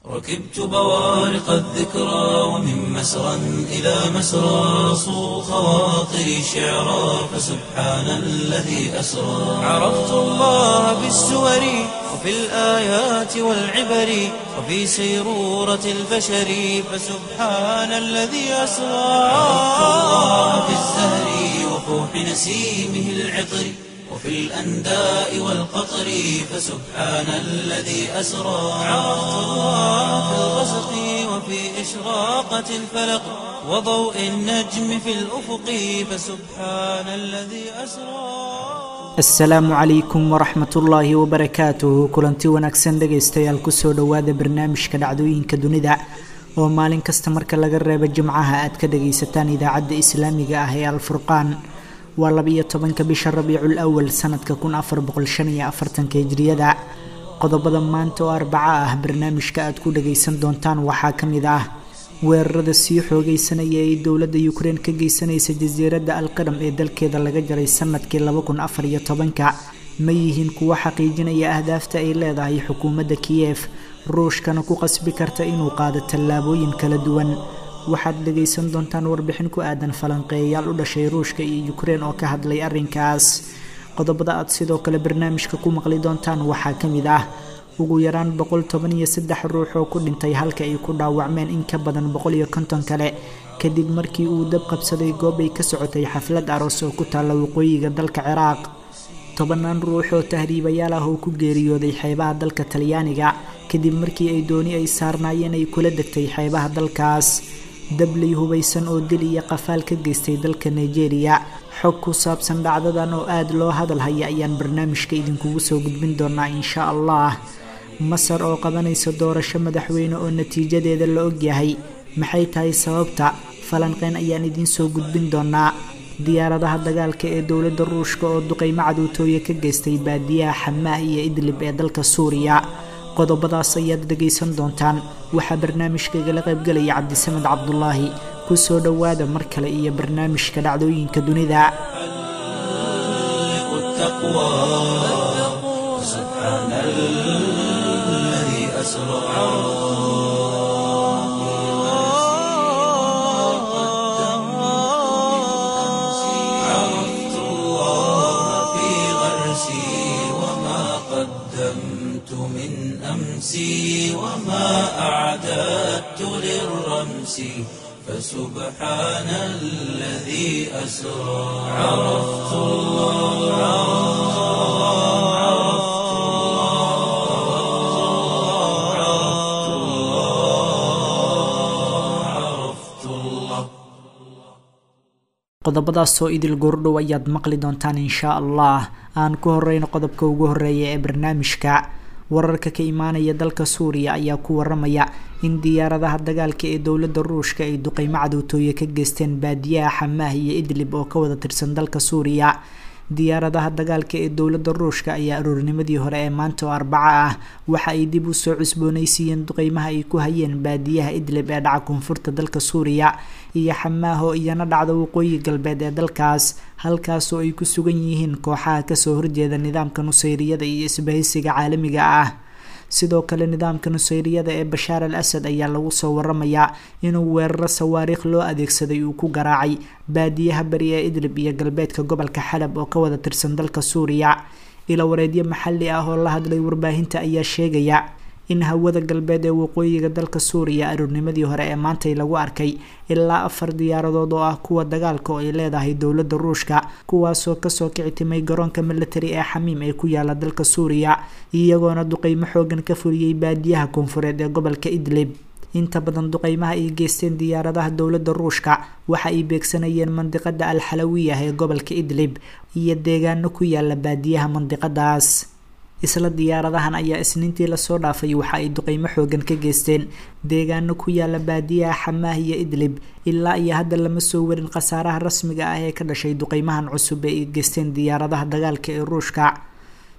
ركبت بوارق الذكرى ومن مسرى إلى مسرى صو خواطري شعرا فسبحان الذي أسرى عرفت الله بالسور وفي الآيات والعبر وفي سيرورة البشر فسبحان الذي أسرى عرفت الله في الزهر وفوح نسيمه العطر وفي الأنداء والقطر فسبحان الذي أسرى عرفت الله في الغسق وفي إشراقة الفلق وضوء النجم في الأفق فسبحان الذي أسرى asalaamu calaykum waraxmat ullaahi wabarakaatuhu kulanti wanaagsan dhegaystayaal kusoo dhowaada barnaamijka dhacdooyinka dunida oo maalin kasta marka laga reebo jimcaha aad ka dhagaysataan idaacadda islaamiga ah ee alfurqaan waa labiyo tobanka bisha rabiicul awal sanadka kun afar boqol shan iyo afartanka hijriyada qodobada maanta oo arbaca ah barnaamijka aad ku dhagaysan doontaan waxaa ka mid ah weerarada sii xoogeysanaya ee dowladda ukrein ka geysanaysa jasiiradda alqadam ee dalkeeda laga jaray sanadkii laba kun afar iyo tobanka ma yihiin kuwo xaqiijinaya ahdaafta ay leedahay xukuumadda kiyef ruushkana ku qasbi karta inuu qaado tallaabooyin kala duwan waxaad dhagaysan doontaan warbixin ku aadan falanqeeyayaal u dhashay ruushka iyo ukrein oo ka hadlay arrinkaas qodobada aad sidoo kale barnaamijka ku maqli doontaan waxaa ka mid ah ugu yaraan boqol toban iyo saddex ruux oo ku dhintay halka ay ku dhaawacmeen in ka badan boqol iyo konton kale kadib markii uu dab qabsaday goob ay ka socotay xaflad aroos oo ku taalla waqooyiga dalka ciraaq tobanaan ruux oo tahriibayaal ah oo ku geeriyooday xeebaha dalka talyaaniga kadib markii ay dooni ay saarnaayeen ay kula degtay xeebaha dalkaas dabley hubaysan oo dil iyo qafaal ka geystay dalka nigeria xog ku saabsan dhacdadan oo aada loo hadal haya ayaan barnaamijka idinkugu soo gudbin doonaa insha allah masar oo qabanaysa doorasho madaxweyne oo natiijadeeda la ogyahay maxay tahay sababta falanqeyn ayaan idiin soo gudbin doonaa diyaaradaha dagaalka ee dowladda ruushka oo duqeymo caduutooye ka geystay baadiyaha xamaah iyo idlib ee dalka suuriya qodobadaas ayaad dhegaysan doontaan waxaa barnaamijkaigala qaybgelaya cabdisamed cabdulaahi ku soo dhowaada mar kale iyo barnaamijka dhacdooyinka dunida عرفت الله في غرسي وما قدمت من أمسي وما أعددت للرمس فسبحان الذي أسرى عرفت الله عرفت الله عرفت الله عرفت الله qodobadaasoo idil goordhow ayaad maqli doontaan inshaa allah aan ku horeyno qodobka ugu horeeya ee barnaamijka wararka ka imaanaya dalka suuriya ayaa ku waramaya in diyaaradaha dagaalka ee dowladda ruushka ay duqeymo cadowtooye ka geysteen baadiyaha xamaah iyo idlib oo ka wada tirsan dalka suuriya diyaaradaha dagaalka ee dowladda ruushka ayaa aroornimadii hore ee maanta oo arbaca ah waxa ay dib u soo cusboonaysiiyeen duqeymaha ay ku hayeen baadiyaha idlib ee dhaca koonfurta dalka suuriya iyo xamaaho iyana dhacda waqooyi galbeed ee dalkaas halkaasoo ay ku sugan yihiin kooxaha kasoo horjeeda nidaamka nusayriyada iyo isbahaysiga caalamiga ah sidoo kale nidaamka nusayriyada ee bashaar al asad ayaa lagu soo waramayaa inuu weeraro sawaariikh loo adeegsaday uu ku garaacay baadiyaha bari ee idlib iyo galbeedka gobolka xalab oo ka wada tirsan dalka suuriya ila wareedyo maxalli ah oo la hadlay warbaahinta ayaa sheegaya in hawada galbeed ee waqooyiga dalka suuriya aroornimadii hore ee maantay lagu arkay ilaa afar diyaaradood oo ah kuwa dagaalka oo ay leedahay dowladda ruushka kuwaasoo kasoo kici timay garoonka military ee xamiim ee ku yaala dalka suuriya iyagoona duqeymo xoogan ka fuliyey baadiyaha koonfureed ee gobolka idlib inta badan duqeymaha ay geysteen diyaaradaha dowladda ruushka waxa ay beegsanayeen mandiqada al xalawiyah ee gobolka idlib iyo deegaano ku yaala baadiyaha mandiqadaas isla diyaaradahan ayaa isniintii lasoo dhaafay waxa ay duqeymo xoogan ka geysteen deegaano ku yaala baadiyaha xamaah iyo idlib ilaa iyo hadda lama soo warin khasaaraha rasmiga ah ee ka dhashay duqeymahan cusub ee ay geysteen diyaaradaha dagaalka ee ruushka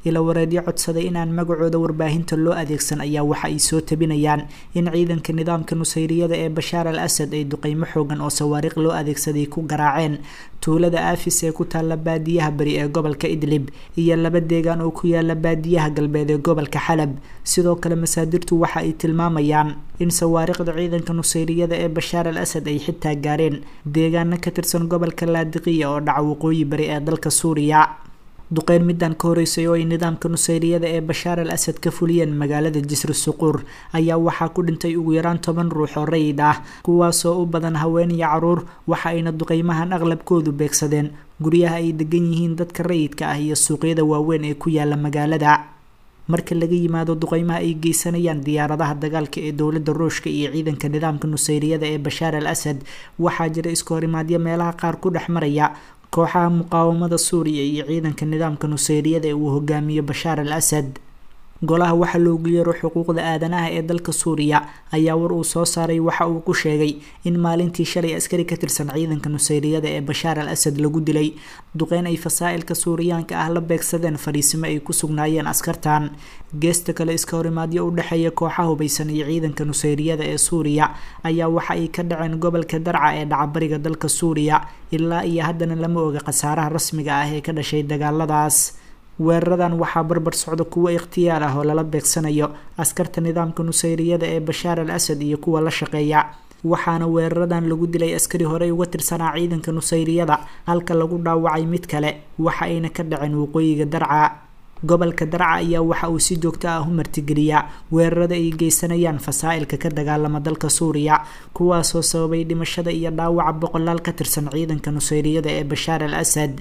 ila wareedyo codsaday inaan magacooda warbaahinta loo adeegsan ayaa waxa ay soo tabinayaan in ciidanka nidaamka nusayriyada ee bashaar al asad ay duqeymo xoogan oo sawaariiq loo adeegsaday ku garaaceen tuulada aafis ee ku taalla baadiyaha beri ee gobolka idlib iyo laba deegaan oo ku yaala baadiyaha galbeed ee gobolka xalab sidoo kale masaadirtu waxa ay tilmaamayaan in sawaariikhda ciidanka nusayriyada ee bashaar al asad ay xitaa gaareen deegaano ka tirsan gobolka laadiqiya oo dhaca waqooyi bari ee dalka suuriya duqeyn midaan ka horeysay oo ay nidaamka nusayriyada ee bashaar al asad ka fuliyeen magaalada jisri suquur ayaa waxaa ku dhintay ugu yaraan toban ruux oo rayid ah kuwaasoo u badan haween iyo caruur waxa ayna duqeymahan aqlabkoodu beegsadeen guryaha ay degan yihiin dadka rayidka ah iyo suuqyada waaweyn ee ku yaala magaalada marka laga yimaado duqeymaha ay geysanayaan diyaaradaha dagaalka ee dowladda ruushka iyo ciidanka nidaamka nusayriyada ee bashaar al asad waxaa jira iska horimaadyo meelaha qaar ku dhex maraya kooxaha muqaawamada suuriya iyo ciidanka nidaamka nusayriyada ee uu hogaamiyo bashaar al asad golaha waxaa loogu yeero xuquuqda aadanaha ee dalka suuriya ayaa war uu soo saaray waxa uu ku sheegay in maalintii shalay askari ka tirsan ciidanka nusayriyada ee bashaar al asad lagu dilay duqeyn ay fasaa'ilka suuriyaanka ah la beegsadeen fariisimo ay ku sugnaayeen askartan geesta kale iska horimaadyo u dhexeeya kooxa hubaysan iyo ciidanka nusayriyada ee suuriya ayaa waxa ay ka dhaceen gobolka darca ee dhacabariga dalka suuriya ilaa iyo haddana lama oga khasaaraha rasmiga ah ee ka dhashay dagaaladaas weeraradan waxaa barbar socda kuwo ikhtiyaar ah oo lala beegsanayo askarta nidaamka nusayriyada ee bashaar al asad iyo kuwa la shaqeeya waxaana weeraradan lagu dilay askari horey uga tirsanaa ciidanka nusayriyada halka lagu dhaawacay mid kale waxa ayna ka dhaceen waqooyiga darca gobolka darca ayaa waxa uu si joogto ah u martigeliyaa weerarada ay geysanayaan fasaa'ilka ka dagaalama dalka suuriya kuwaasoo sababay dhimashada iyo dhaawaca boqolaal ka tirsan ciidanka nusayriyada ee bashaar al asad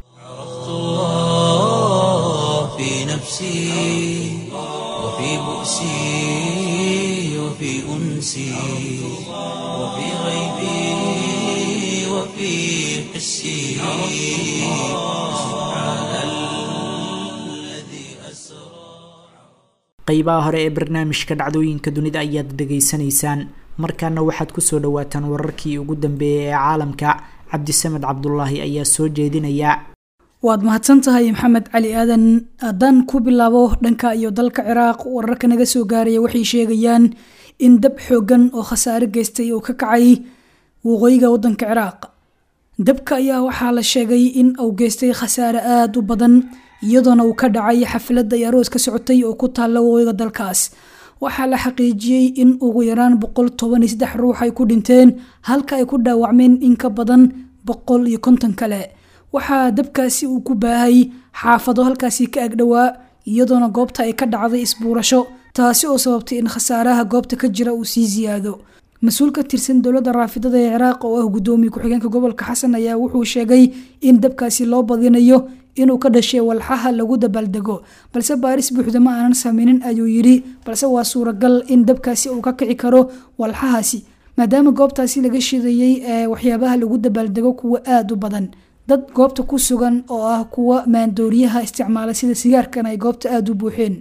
في نفسي وفي بؤسي وفي أنسي وفي غيبي وفي حسي سبحان الذي أسرى qeybaha hore ee barnaamijka dhacdooyinka dunida ayaad dhegaysanaysaan markaana waxaad kusoo dhawaataan wararkii ugu dambeeyay ee caalamka cabdisamed cabdulaahi ayaa soo jeedinaya waad mahadsan tahay maxamed cali aadan haddaan ku bilaabo dhanka iyo dalka ciraaq wararka naga soo gaaraya waxay sheegayaan in dab xoogan oo khasaare geystay uu ka kacay waqooyiga wadanka ciraaq dabka ayaa waxaa la sheegay in uu geystay khasaare aada u badan iyadoona uu ka dhacay xafladda ay aroos ka socotay oo ku taalla waqooyiga dalkaas waxaa la xaqiijiyey in ugu yaraan boqol toban iyo saddex ruux ay ku dhinteen halka ay ku dhaawacmeen in ka badan boqol iyo konton kale waxaa dabkaasi uu ku baahay xaafado halkaasi ka agdhowaa iyadoona goobta ay ka dhacday isbuurasho taasi oo sababtay in khasaaraha goobta ka jira uu sii siyaado mas-uul ka tirsan dowladda raafidada ee ciraaq oo ah guddoomiye ku-xigeenka gobolka xasan ayaa wuxuu sheegay in dabkaasi loo badinayo inuu ka dhashay walxaha lagu dabaaldego balse baaris buuxda ma aanan sameynin ayuu yidhi balse waa suuragal in dabkaasi uu ka kici karo walxahaasi maadaama goobtaasi laga shidayey ee waxyaabaha lagu dabaaldego kuwa aada u badan dad goobta ku sugan oo ah kuwa maandooriyaha isticmaala sida sigaarkan ay goobta aada u buuxeen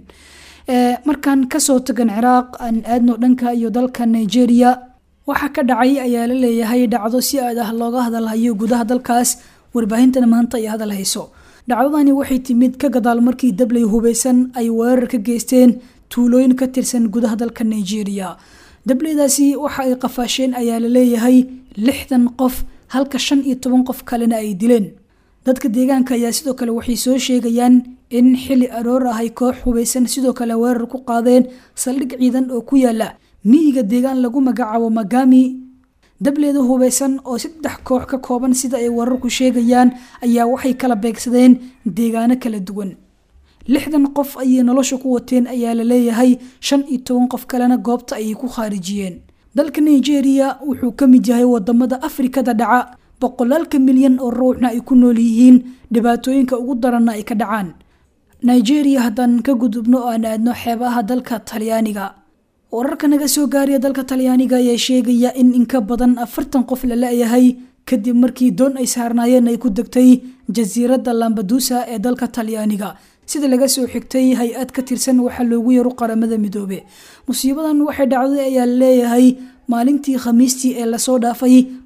markaan kasoo tagan ciraaq aan aadno dhanka iyo dalka nigeria waxa ka dhacay ayaa la leeyahay dhacdo si aad ah looga hadalhayo gudaha dalkaas warbaahintana maanta ay hadal hayso dhacdadani waxay timid ka gadaal markii dabley hubeysan ay weerar ka geysteen tuulooyin ka tirsan gudaha dalka nigeria dableydaasi waxa ay qafaasheen ayaa la leeyahay lixdan qof halka shan iyo toban qof kalena ay dileen dadka deegaanka ayaa sidoo kale waxay soo sheegayaan in xili aroor ah ay koox hubeysan sidoo kale weerar ku qaadeen saldhig ciidan oo ku yaala miyiga deegaan lagu magacaabo magami dableeda hubeysan oo saddex koox ka kooban sida ay wararku sheegayaan ayaa waxay kala beegsadeen deegaano kala duwan lixdan qof ayay nolosha ku wateen ayaa la leeyahay shan iyo toban qof kalena goobta ayay ku khaarijiyeen dalka nigeria wuxuu ka mid yahay wadamada afrikada dhaca boqolaalka milyan oo ruuxna ay ku nool yihiin dhibaatooyinka ugu daranna ay ka dhacaan nigeria haddaan ka gudubno oo aan aadno xeebaha dalka talyaaniga wararka naga soo gaaraya dalka talyaaniga ayaa sheegaya in inka badan afartan qof la la-yahay kadib markii doon ay saarnaayeen ay ku degtay jasiiradda lambadusa ee dalka talyaaniga sida laga soo xigtay hay-ad ka tirsan waxaa loogu yaro qaramada midoobe musiibadan waxay dhacday ayaa leeyahay maalintii khamiistii ee lasoo dhaafay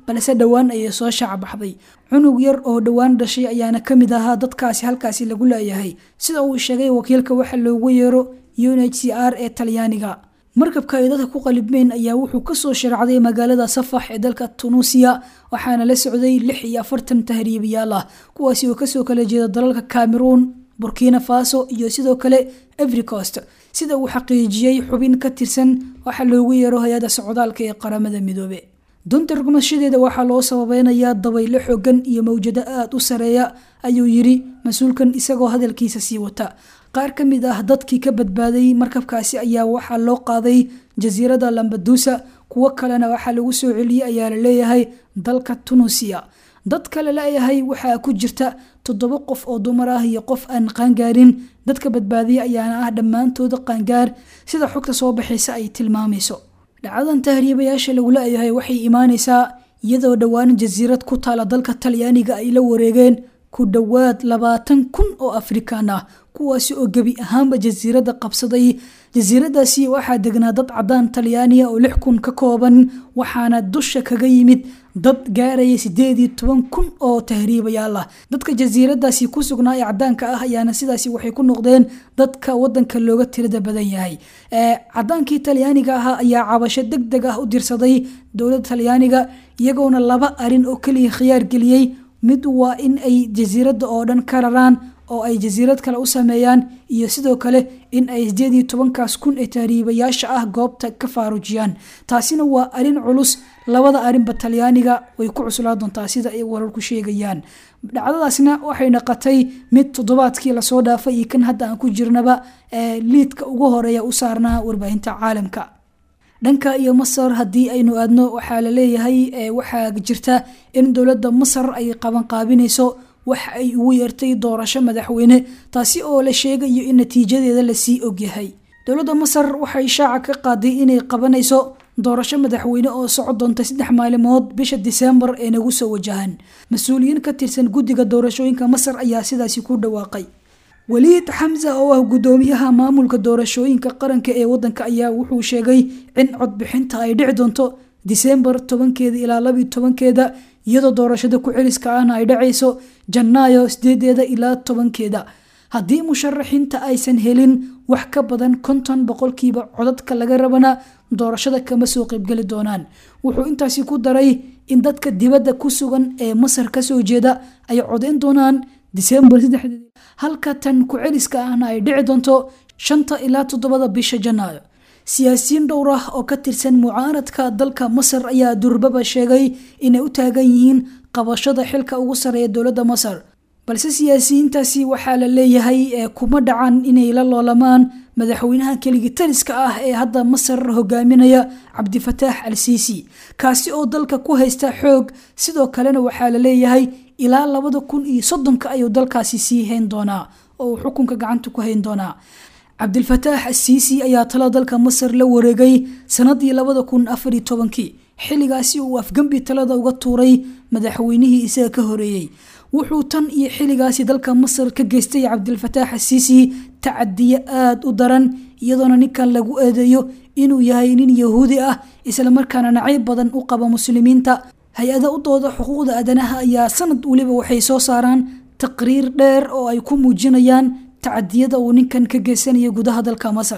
balse dhowaan ayay soo shaacbaxday cunug yar oo dhowaan dhashay ayaana ka mid ahaa dadkaasi halkaasi lagu leeyahay sida uu sheegay wakiilka waxa loogu yeero u n h c r ee talyaaniga markabka ay dadka ku qalibmeen ayaa wuxuu kasoo sharacday magaalada safax ee dalka tunuusiya waxaana la socday lix iyo afartan tahriibayaal ah kuwaasi oo kasoo kala jeeda dalalka cameroon burkina faso iyo sidoo kale evricost sida uu xaqiijiyey xubin ka tirsan waxaa loogu yeero hay-ada socdaalka ee qaramada midoobe dunta rugmashadeeda waxaa loo sababeynayaa dabaylo xogan iyo mawjado aada u sareeya ayuu yiri mas-uulkan isagoo hadalkiisa sii wata qaar ka mid ah dadkii ka badbaaday markabkaasi ayaa waxaa loo qaaday jasiirada lambadusa kuwo kalena waxaa lagu soo celiyey ayaa la leeyahay dalka tunuusiya dad kale leeyahay waxaa ku jirta toddoba qof oo dumar ah iyo qof aan qaangaarin dadka badbaadiya ayaana ah dhammaantooda qaangaar sida xogta soo baxaysa ay tilmaamayso dhacdadan tahriibayaasha lagu leeyahay waxay imaanaysaa iyadoo dhowaan jasiirad ku taala dalka talyaaniga ay la wareegeen ku dhowaad labaatan kun oo afrikaan ah kuwaasi oo gebi ahaanba jasiiradda qabsaday jasiiradaasi waxaa degnaa dad cadaan talyaaniya oo lix kun ka kooban waxaana dusha kaga yimid dad gaaraya sideed iyo toban kun oo tahriibayaal ah dadka jasiiradaasi ku sugnaa ee cadaanka ah ayaana sidaasi waxay ku noqdeen dadka wadanka looga tirada badan yahay cadaankii talyaaniga ahaa ayaa cabasho deg deg ah u dirsaday dowladda talyaaniga iyagoona laba arin oo keliya khiyaar geliyey mid waa in ay jasiiradda oo dhan ka raraan oo ay jasiirad kale u sameeyaan iyo sidoo kale in ay sideed iyo tobankaas kun ee tahriibayaasha ah goobta ka faarujiyaan taasina waa arin culus labada arinba talyaaniga way ku cuslaa doontaa sida ay wararku sheegayaan dhacdadaasna waxay naqatay mid toddobaadkii lasoo dhaafay iyo kan hadda aan ku jirnaba ee liidka ugu horeeya u saarnaa warbaahinta caalamka dhanka iyo masar haddii aynu aadno waxaa la leeyahay waxaa jirta in dowladda masar ay qabanqaabinayso wax ay ugu yeertay doorasho madaxweyne taasi oo la sheegayo in natiijadeeda lasii ogyahay dowladda masar waxay shaaca ka qaaday inay qabanayso doorasho madaxweyne oo soco doonta saddex maalimood bisha diseembar ee nagu soo wajahan mas-uuliyiin ka tirsan guddiga doorashooyinka masar ayaa sidaasi ku dhawaaqay waliid xamsa oo ah guddoomiyaha maamulka doorashooyinka qaranka ee wadanka ayaa wuxuu sheegay in codbixinta ay dhici doonto diseembar tobankeeda ilaa labiyo tobankeeda iyadoo doorashada ku-celiska ahna ay dhacayso janaayo sideedeeda ilaa tobankeeda haddii musharaxiinta aysan helin wax ka badan konton boqolkiiba codadka laga rabana doorashada kama soo qaybgeli doonaan wuxuu intaasi ku daray in dadka dibadda ku sugan ee masar kasoo jeeda ay codeyn doonaan diseembar saddexdeed halka tan ku-celiska ahna ay dhici doonto shanta ilaa toddobada bisha janaayo siyaasiyiin dhowr ah oo ka tirsan mucaaradka dalka masar ayaa durbaba sheegay inay u taagan yihiin qabashada xilka ugu sareeya dowladda masar balse siyaasiyiintaasi waxaa la leeyahay kuma dhacan inay la loolamaan madaxweynaha keligii taliska ah ee hadda masar hogaaminaya cabdifataax al siisi kaasi oo dalka ku haysta xoog sidoo kalena waxaa la leeyahay ilaa labada kun iyo soddonka ayuu dalkaasi sii hayn doonaa oo uu xukunka gacanta ku hayn doonaa cabdilfataax asiisi ayaa talo dalka masar la wareegay sanadii labada kun afariyo tobankii xilligaasi uu afgembi talada uga tuuray madaxweynihii isaga ka horeeyey wuxuu tan iyo xilligaasi dalka masar ka geystay cabdilfataax asiisi tacadiye aada u daran iyadoona ninkan lagu eedeeyo inuu yahay nin yahuudi ah islamarkaana nacayb badan u qaba muslimiinta hay-ada u dooda xuquuqda aadanaha ayaa sanad weliba waxay soo saaraan taqriir dheer oo ay ku muujinayaan tacadiyada uu ninkan ka geysanayo gudaha dalka masar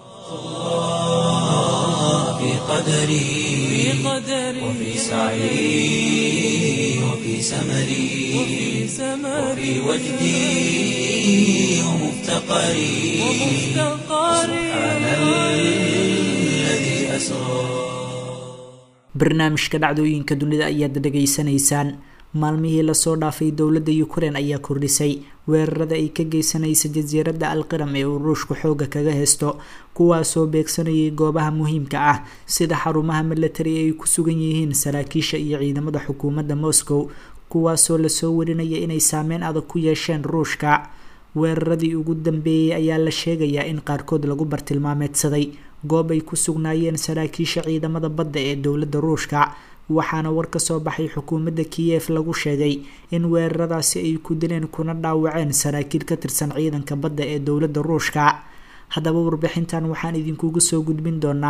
في قدري وفي سعي وفي سمري وفي وجدي ومفتقري سبحان الذي أسرى barnaamijka dhacdooyinka dunida ayaad dhegaysanaysaan maalmihii lasoo dhaafay dowladda ukrein ayaa kordhisay weerarada ay ka geysanaysa jasiiradda alqiram ee uu ruushku xooga kaga haysto kuwaasoo beegsanayay goobaha muhiimka ah sida xarumaha milatari ay ku sugan yihiin saraakiisha iyo ciidamada xukuumadda moscow kuwaasoo lasoo warinaya inay saameyn adag ku yeesheen ruushka weeraradii ugu dambeeyey ayaa la sheegayaa in qaarkood lagu bartilmaameedsaday goob ay ku sugnaayeen saraakiisha ciidamada badda ee dowladda ruushka waxaana war ka soo baxay xukuumadda kiyef lagu sheegay in weeraradaasi ay ku dileen kuna dhaawaceen saraakiil ka tirsan ciidanka badda ee dowladda ruushka haddaba warbixintan waxaan idinkugu soo gudbin doonaa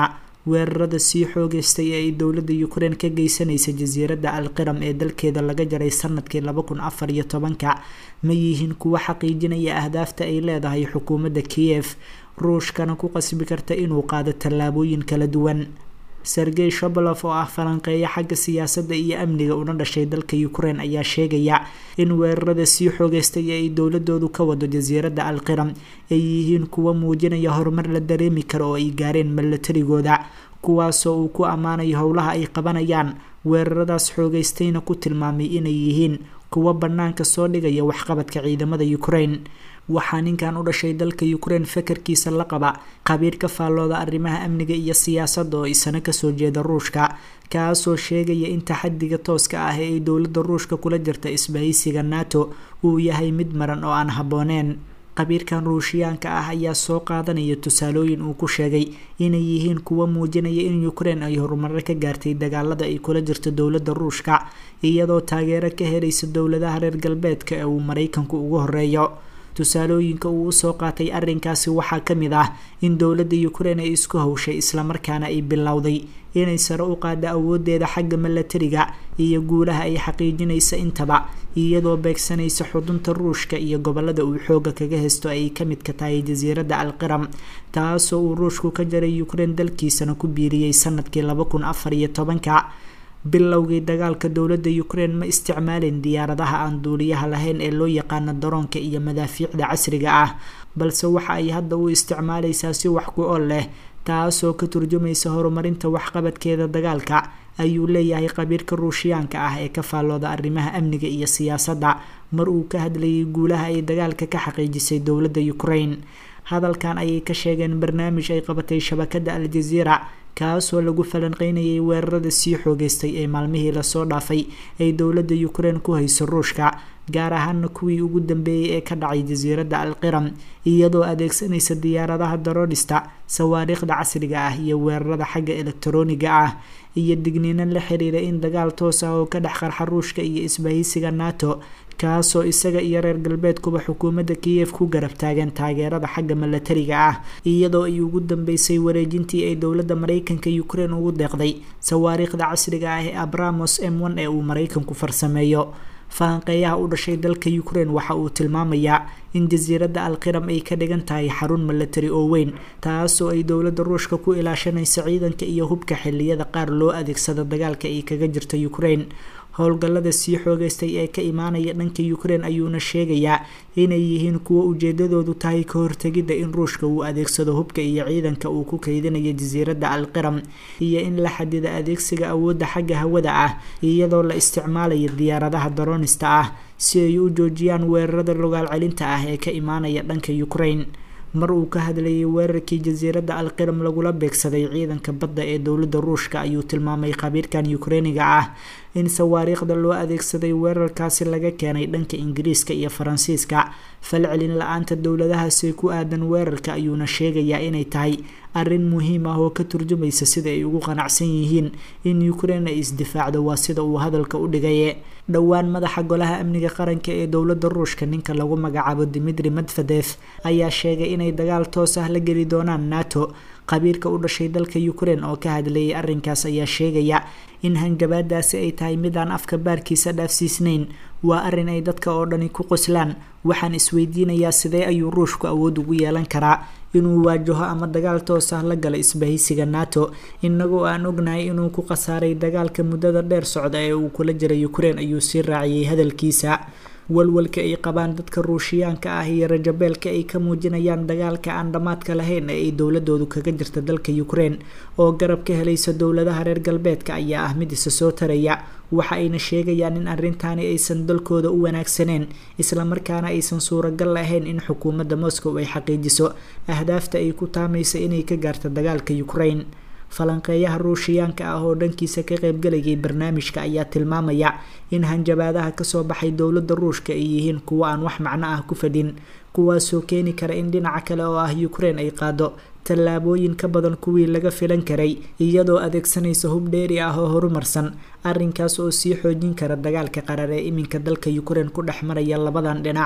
weerarada sii xoogeystay ee ay dowladda ukrein ka geysanaysa jasiiradda alqiram ee dalkeeda laga jaray sanadkii laba kun afar iyo tobanka ma yihiin kuwo xaqiijinaya ahdaafta ay leedahay xukuumadda kiyef ruushkana ku qasbi karta inuu qaado tallaabooyin kala duwan sergey shobolof oo ah falanqeeyo xagga siyaasadda iyo amniga una dhashay dalka ukrein ayaa sheegaya in weerarada sii xoogeystay ee ay dowladoodu ka wado jasiiradda alqiram ay yihiin kuwo muujinaya horumar la dareemi karo oo ay gaareen milatarigooda kuwaasoo uu ku ammaanayo howlaha ay qabanayaan weeraradaas xoogeystayna ku tilmaamay inay yihiin kuwo bannaanka soo dhigaya waxqabadka ciidamada ukrein waxaa ninkan u dhashay dalka ukrein fakarkiisa la qaba khabiir ka faallooda arrimaha amniga iyo siyaasadda oo isana kasoo jeeda ruushka kaasoo sheegaya in taxadiga tooska ah ee ay dowladda ruushka kula jirta isbahaysiga nato uu yahay mid maran oo aan habbooneen khabiirkan ruushiyaanka ah ayaa soo qaadanaya tusaalooyin uu ku sheegay inay yihiin kuwo muujinaya in ukrein ay horumaro ka gaartay dagaalada ay kula jirto dowladda ruushka iyadoo taageero ka helaysa dowladaha reer galbeedka ee uu maraykanku ugu horeeyo tusaalooyinka uu usoo qaatay arrinkaasi waxaa ka mid ah in dowladda ukrein ay isku hawshay islamarkaana ay bilowday inay sare u qaado awoodeeda xagga milatariga iyo guulaha ay xaqiijinaysa intaba iyadoo beegsanaysa xudunta ruushka iyo gobolada uu xooga kaga haysto ay ka midka tahay jasiiradda alqiram taasoo uu ruushku ka jaray ukrein dalkiisana ku biiriyey sanadkii laba kun afar iyo tobanka bilowgii dagaalka dowladda ukrein ma isticmaalin diyaaradaha aan duuliyaha lahayn ee loo yaqaano daroonka iyo madaafiicda casriga ah balse waxa ay hadda u isticmaalaysaa si wax ku ol leh taasoo ka turjumaysa horumarinta waxqabadkeeda dagaalka ayuu leeyahay khabiirka ruushiyaanka ah ee ka faallooda arrimaha amniga iyo siyaasadda mar uu ka hadlayay guulaha ay dagaalka ka xaqiijisay dowladda ukrein hadalkan ayay ka sheegeen barnaamij ay qabatay shabakadda al-jaziira kaasoo lagu falanqeynayay weerarada sii xoogeystay ee maalmihii lasoo dhaafay ay dowladda ukrein ku hayso ruushka gaar ahaana kuwii ugu dambeeyey ee ka dhacay jasiiradda alqiram iyadoo adeegsanaysa diyaaradaha daroodhista sawaariikhda casriga ah iyo weerarada xagga elektarooniga ah iyo digniino la xiriira in dagaal toos ah oo ka dhex qarxa ruushka iyo isbahaysiga nato kaasoo isaga iyo reer galbeedkuba xukuumadda kiyef ku garab taagan taageerada xagga milatariga ah iyadoo ay ugu dambeysay wareejintii ay dowladda maraykanka ukrein ugu deeqday sawaariikhda casriga ah ee abramos m one ee uu maraykanku farsameeyo falanqeeyaha u dhashay dalka ukrein waxa uu tilmaamayaa in jasiiradda alqiram ay ka dhigan tahay xarun milatari oo weyn taasoo ay dowladda ruushka ku ilaashanaysa ciidanka iyo hubka xiliyada qaar loo adeegsado dagaalka ay kaga jirta ukrein howlgallada sii xoogeystay ee ka imaanaya dhanka ukrein ayuuna sheegayaa inay yihiin kuwo ujeedadoodu tahay ka hortegidda in ruushka uu adeegsado hubka iyo ciidanka uu ku kaydinayo jasiiradda alqiram iyo in la xadida adeegsiga awoodda xagga hawada ah iyadoo la isticmaalayo diyaaradaha daroonista ah si ay u joojiyaan weerarada logaal celinta ah ee ka imaanaya dhanka ukrein mar uu ka hadlayay weerarkii jasiiradda alqiram lagula beegsaday ciidanka badda ee dowladda ruushka ayuu tilmaamay khabiirkan ukreiniga ah in sawaariikhda loo adeegsaday weerarkaasi laga keenay dhanka ingiriiska iyo faransiiska falcelin la-aanta dowladahaasi ku aadan weerarka ayuuna sheegayaa inay tahay arrin muhiim ah oo ka turjumaysa sida ay ugu qanacsan yihiin in ukrein ay isdifaacdo waa sida uu hadalka u dhigaye dhowaan madaxa golaha amniga qaranka ee dowladda ruushka ninka lagu magacaabo dimitri medvedef ayaa sheegay inay dagaal toos ah la geli doonaan nato khabiirka u dhashay dalka ukrein oo ka hadlayay arrinkaas ayaa sheegaya in hanjabaadaasi ay tahay mid aan afka baarkiisa dhaafsiisnayn waa arrin ay dadka oo dhani ku qoslaan waxaan isweydiinayaa sidee ayuu ruushku awood ugu yeelan karaa inuu waajaho ama dagaal toos ah la gala isbahaysiga nato inagoo aan ognahay inuu ku khasaaray dagaalka muddada dheer socda ee uu kula jiray ukrein ayuu sii raaciyey hadalkiisa walwalka ay qabaan dadka ruushiyaanka ah iyo rajabeelka ay ka muujinayaan dagaalka aan dhammaadka lahayn ee ay dowladoodu kaga jirta dalka ukrein oo garab ka helaysa dowladaha reer galbeedka ayaa ah mid isa soo taraya waxa ayna sheegayaan in arrintaani aysan dalkooda u wanaagsaneen islamarkaana aysan suuragal lahayn in xukuumadda moscow ay xaqiijiso ahdaafta ay ku taamaysa inay ka gaarta dagaalka ukrein falanqeeyaha ruushiyaanka ah oo dhankiisa ka qaybgalayay barnaamijka ayaa tilmaamaya in hanjabaadaha kasoo baxay dowladda ruushka ay yihiin kuwo aan wax macno ah ku fadhin kuwaasoo keeni kara in dhinaca kale oo ah ukrein ay qaado tallaabooyin ka badan kuwii laga filan karay iyadoo adeegsanaysa hub dheeri ah oo horumarsan arrinkaas oo sii xoojin kara dagaalka qarar ee iminka dalka ukrein ku dhex maraya labadan dhinac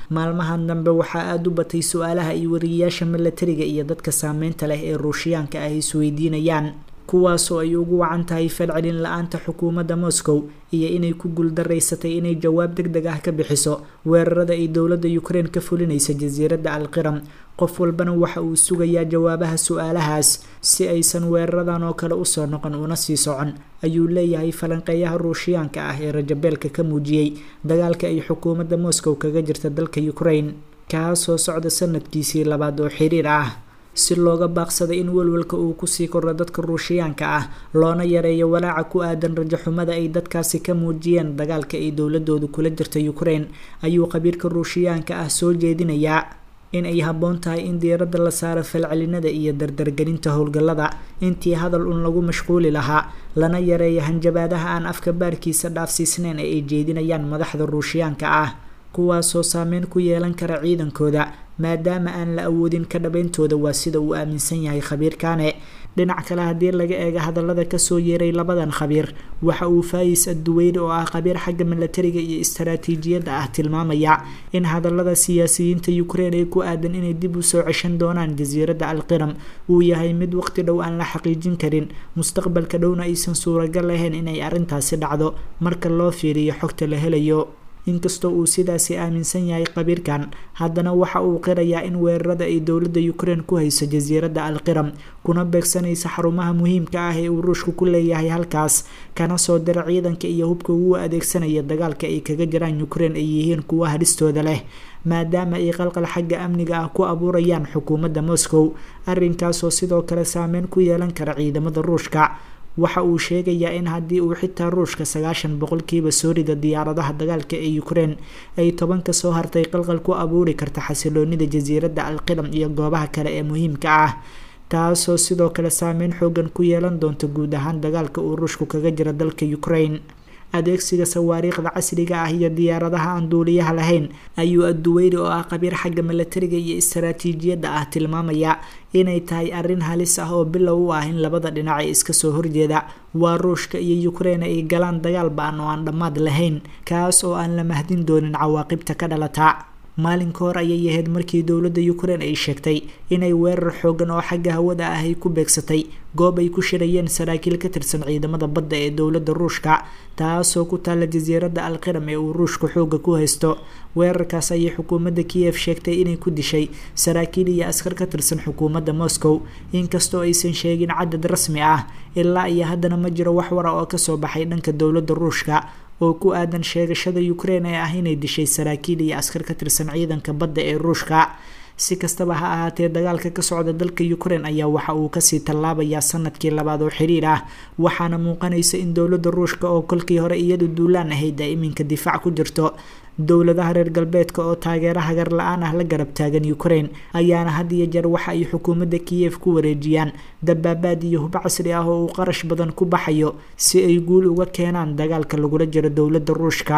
maalmahan dambe waxaa aada u batay su-aalaha ay wariyayaasha milatariga iyo dadka saameynta leh ee ruushiyaanka ah isweydiinayaan kuwaasoo ay ugu wacan tahay falcelin la-aanta xukuumadda moscow iyo inay ku guuldaraysatay inay jawaab deg deg ah ka bixiso weerarada ay dowladda ukraine ka fulinaysa jasiiradda alqiram qof walbana waxa uu sugayaa jawaabaha su-aalahaas si aysan weeraradan oo kale usoo noqon una sii socon ayuu leeyahay falanqeeyaha ruushiyaanka ah ee rajabeelka ka muujiyey dagaalka ay xukuumadda moscow kaga jirta dalka ukraine kaasoo socda sanadkiisii labaad oo xiriir ah si looga baaqsaday in welwalka uu kusii kordho dadka ruushiyaanka ah loona yareeyo walaaca ku aadan rajaxumada ay dadkaasi ka muujiyeen dagaalka ay dowladoodu kula jirta ukraine ayuu qabiirka ruushiyaanka ah soo jeedinayaa in ay habboon tahay in diiradda la saaro falcelinada iyo dardargelinta howlgallada intii hadal un lagu mashquuli lahaa lana yareeyo hanjabaadaha aan afka baarkiisa dhaafsiisneyn ee ay jeedinayaan madaxda ruushiyaanka ah kuwaasoo saameyn ku yeelan kara ciidankooda maadaama aan la awoodin ka dhabeyntooda waa sida uu aaminsan yahay khabiirkane dhinac kale haddii laga eego hadallada kasoo yeeray labadan khabiir waxa uu faayis adduweyne oo ah khabiir xagga milatariga iyo istaraatiijiyadda ah tilmaamaya in hadallada siyaasiyiinta ukraine ee ku aadan inay dib usoo ceshan doonaan jasiiradda alqiram uu yahay mid waqti dhow aan la xaqiijin karin mustaqbalka dhowna aysan suuragal lahayn inay arrintaasi dhacdo marka loo fiiriyo xogta la helayo inkastoo uu sidaasi aaminsan yahay qabiirkan haddana waxa uu qirayaa in weerarada ay dowladda ukraine ku hayso jasiiradda alqiram kuna beegsanaysa xarumaha muhiimka ah ee uu ruushku ku leeyahay halkaas kana soo dira ciidanka iyo hubka ugu adeegsanaya dagaalka ay kaga jiraan ukraine ay yihiin kuwa hadhistooda leh maadaama ay qalqal xagga amniga ah ku abuurayaan xukuumadda moscow arrinkaasoo sidoo kale saameyn ku yeelan kara ciidamada ruushka waxa uu sheegayaa in haddii uu xitaa ruushka sagaashan boqolkiiba soo rida diyaaradaha dagaalka ee ukraine ay toban ka soo hartay qalqal ku abuuri karta xasiloonida jasiiradda alqiram iyo goobaha kale ee muhiimka ah taasoo sidoo kale saameyn xoogan ku yeelan doonta guud ahaan dagaalka uu ruushku kaga jira dalka ukraine adeegsiga sawaariikhda casriga ah iyo diyaaradaha aan duuliyaha lahayn ayuu adduweyne oo ah qabiir xagga milatariga iyo istaraatiijiyadda ah tilmaamaya inay tahay arrin halis ah oo bilow u ah in labada dhinac ee iska soo horjeeda waa ruushka iyo ukraine ay galaan dagaal ba-an oo aan dhammaad lahayn kaas oo aan la mahdin doonin cawaaqibta ka dhalata maalinka hor ayay ahayd markii dowladda ukraine ay sheegtay inay weerar xoogan oo xagga hawada ah ay ku beegsatay goob ay ku shirayeen saraakiil ka tirsan ciidamada badda ee dowladda ruushka taasoo ku taalla jasiiradda alqiram ee uu ruushku xooga ku haysto weerarkaas ayay xukuumadda kiyef sheegtay inay ku dishay saraakiil iyo askar ka tirsan xukuumadda moscow inkastoo aysan sheegin cadad rasmi ah ilaa iyo haddana ma jiro wax wara oo kasoo baxay dhanka dowladda ruushka oo ku aadan sheegashada ukraine ee ah inay dishay saraakiil iyo askar ka tirsan ciidanka badda ee ruushka si kastaba ha ahaatee dagaalka ka socda dalka ukraine ayaa waxa uu kasii tallaabayaa sanadkii labaad oo xiriir ah waxaana muuqanaysa in dowladda ruushka oo kolkii hore iyadu duulaan ahayd ay iminka difaac ku jirto dowladaha reer galbeedka oo taageero hagar la-aan ah la garab taagan ukraine ayaana had iyo jeer waxa ay xukuumadda kiyef ku wareejiyaan dabaabaad iyo hub casri ah oo uu qarash badan ku baxayo si ay guul uga keenaan dagaalka lagula jiro dowladda ruushka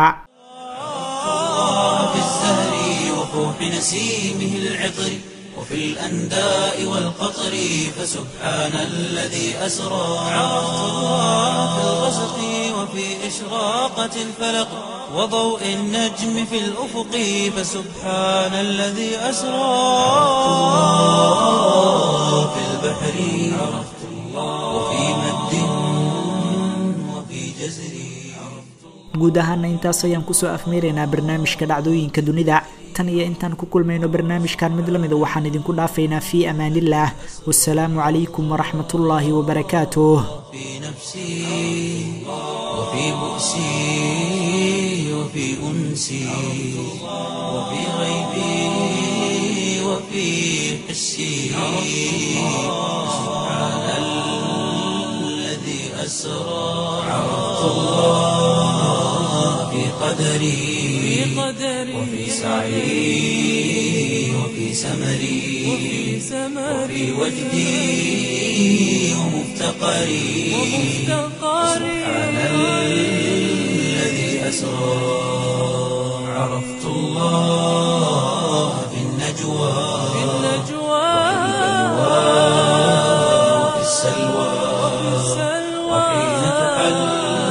نسيمه العطر وفي الأنداء والقطر فسبحان الذي أسرى عرفت الله في الغسق وفي إشراقة الفلق وضوء النجم في الأفق فسبحان الذي أسرى في البحر عرفت الله وفي مد وفي جزر guud ahaana intaas ayaan kusoo afmeeraynaa barnaamijka dhacdooyinka dunida tan iyo intaan ku kulmayno barnaamijkan mid lamida waxaan idinku dhaafaynaa fii amaanillaah wasalaamu calaykum waraxmat ullaahi wabarakaatuh في نفسي وفي بؤسي وفي أنسي وفي غيبي وفي حسي سبحان الذي أسرى عرفت الله في قدري وفي سعي وفي سمري وفي وجدي ومفتقري سبحان الذي أسرى عرفت الله في النجوى وفي السلوى وحين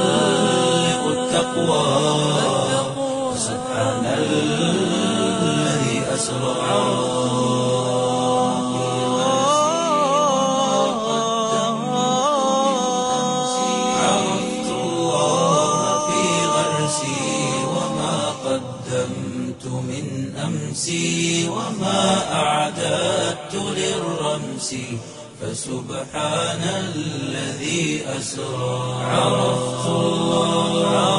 تحلق التقوى سبحان الذي أسرى عرفت الله في غرسي وما قدمت من أمسي وما أعددت للرمس فسبحان الذي أسرى عرفت الله